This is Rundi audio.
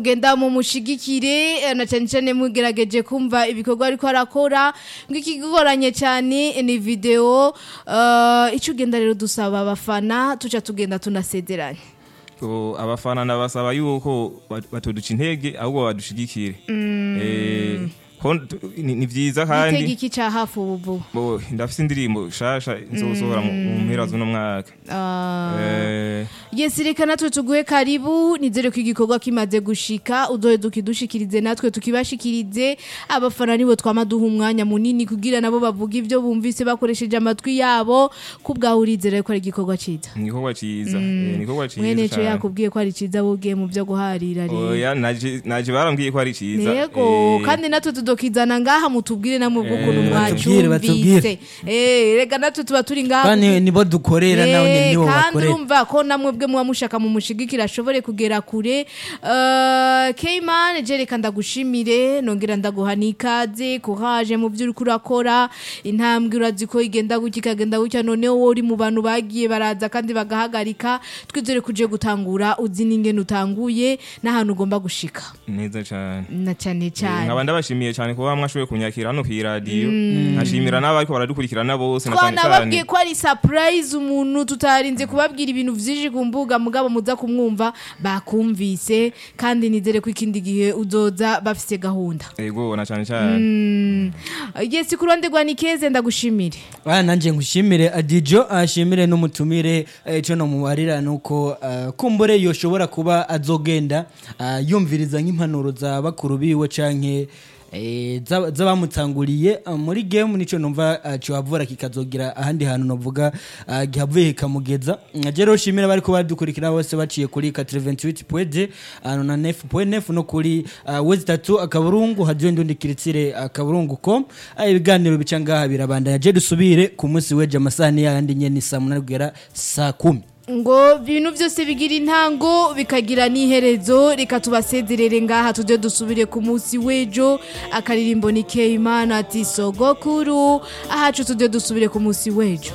genda mu mushigikire eh, na cyane cyane mugerageje kumva ibikorwa ariko arakora ngikigoranye cyane ni video uh, icyo ugenda rero dusaba abafana tuca tugenda tunasezeranye Ko abafana ndabasaba yuko bat- batoduca intege ahubwo badushigikire Eh, ko tu- ni ni vyiza gitega kandi iki cya hafi ubu bo ndafise indirimbo shasha nzosohora mu mu mpera z'uno mwaka Ah. Eh, Yes reka natwe tuguhe karibu nizere ko igikorwa kimaze gushika udohe dukidushikirize natwe tukibashikirize abafana nibo twama duha umwanya munini kugira nabo bavuga ibyo bumvise bakoresheje amatwi yabo kubwahurize ko ari igikorwa ciza ni igikorwa ciza Eh, ni igikorwa mwene ciza co cane. yakubwiye ko ari ciza bugiye mu byo guharira rero oya naje naje barambwiye ko ari ciza Yego Eh, kandi natwe tudokizana ngaha mutubwire namwe bw'ukuntu Eh, batubwire, mwacumbitse eh rega natwe tuba turi ngaha kandi nibo dukorera nawe Eh, nibo kandi bakorera urumva ko namwe bwe muba mushaka mu mushigikira ashobore kugera kure uh, Keyman je reka ndagushimire nongera ndaguha n'ikaze courage mu byo uriko urakora intambwe urazi ko igenda gutya ikagenda gutya noneho wowe uri mu bantu bagiye baraza kandi bagahagarika twizere kuje gutangura uzi n'ingene utanguye n'ahantu ugomba gushika neza cane na cyane Eh, cyane nkaba ndabashimiye cyane kuba mwashoboye kunyakira hano ku iradiyo nkashimira n'abariko baradukurikirana bose na cyane twanababwiye cyane ko ari surprise umuntu tutarinze kubabwira ibintu vyinshi ku mbuga mugabo muza kumwumva bakumvise kandi nizere ko ikindi gihe uzoza bafise gahunda yego na cyane cyane Mm. yes kuronderwa ni keze ndagushimire Ah, nanje ngushimire adijo ashimire n'umutumire eh, ico nomubarira nuko ah, kumbure yoshobora kuba azogenda ah, yumviriza nk'impanuro za bakuru biwe canke eh, za- z'abamutanguriye ah, muri game nico numva ah, cohavura kikazogira ahandi hantu novuga ah, gihavuye kikamugeza je rero shimira bariko badukurikira bose baciye kuri 88.2 ano na 9.9 no kuri ah, wezi tatu akaburungu hadiyo ndundi kiritsire akaburungu com Ah, ibiganiro bica ngaha birabandanya je dusubire ku munsi weje amasahani yandi nyene saa munani kugera saa kumi ngo ibintu byose bigira intango bikagira n'iherezo reka tubasezerere ngaha tujye dusubire ku munsi w'ejo akaririmbo ni keyimana ati sogokuru ahacu tujye dusubire ku munsi w'ejo